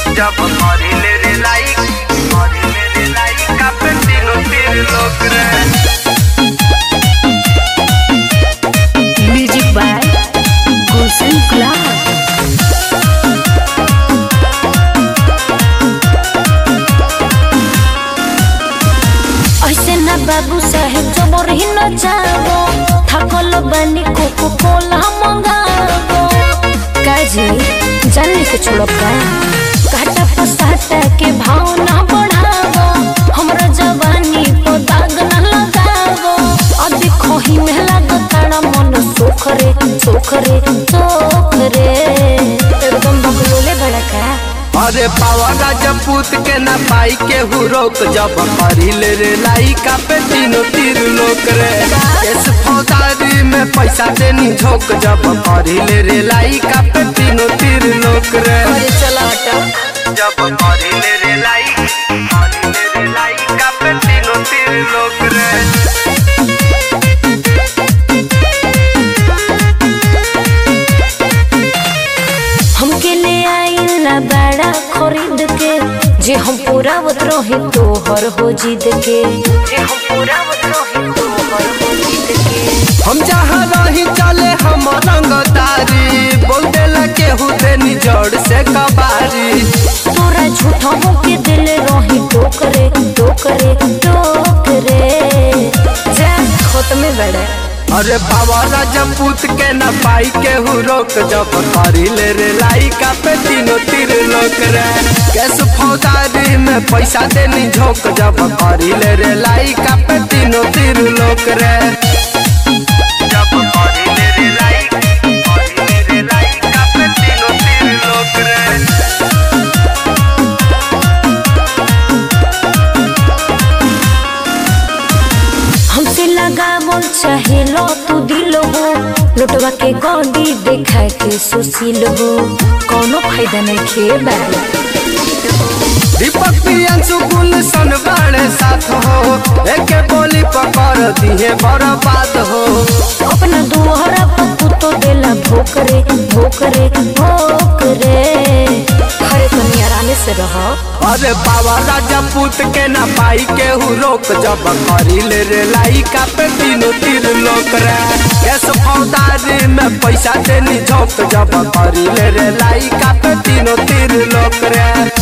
जब मरिले रे लाइक मरिले रे लाइक कापे तीनों तीर लोग रे म्यूजिक बाय गुलशन गुलाब ऐसे ना बाबू साहेब जबर ही न जाबो थकल बानी कोको कोला मंगाबो काजी जानने के छोड़ब का काटा पसाटा के भाव ना बढ़ाबो हमरा जवानी पर दाग ना लगाबो अभी खोही में लागताड़ा मन सोख रे सोख रे सोख रे एकदम बकलोले बड़ा का अरे पावा राजपूत के ना पाई के हु रोक जब मरिले रे लाई कापे तीनों तीर लोग रे इस फौदारी में पैसा देनी झोंक जब मरिले रे लाई कापे तीनों तीर लोग रे अरे चला हटा जब मरिले रे लाई मरिले रे लाई कापे तीनों तीर लोग रे हमके ले आइला बड़ा खरीद के जे हम पूरा रही तोहर हो जिद के जे हम पूरा रही तोहर हो जिद के हम जहाँ रही चले हम रंगदारी बोल देला केहू देनी जड़ से कबारी तोरा झूठा के दिल रही टोकरे टोकरे टोकरे जा खोत में बड़ा अरे बाबा राजपूत के न पाई केहू रोक जब करी ले रे लाई का पे तीनों तीर लोक रे कैस फौदारी में पैसा देनी झोंक जब करी ले रे लाई का पे तीनों तीर लोक रे जब करी ले रे लाई करी ले रे लाई का पे तीनों तीर लोक रे हमसे लगा बोल चाहे लो तू दिल हो लुटवा के गौंडी देखा के सुशील हो कोनो फायदा नहीं खे बारी दीपक प्रियंशु गुलशन बाड़े साथ हो एके बोली पकड़ दिए बर्बाद हो अपना दुहरा पप्पू तो देला भोकरे भोकरे भोकरे हरे तनी आराम से रहो अरे बाबा राजपूत के ना पाई केहू रोक जब करी ले रे लाई का पे तीनों तीर लोक रे कैस फौदारी में पैसा देनी झोंक जब करी ले रे लाई का पे तीनों तीर लोक रे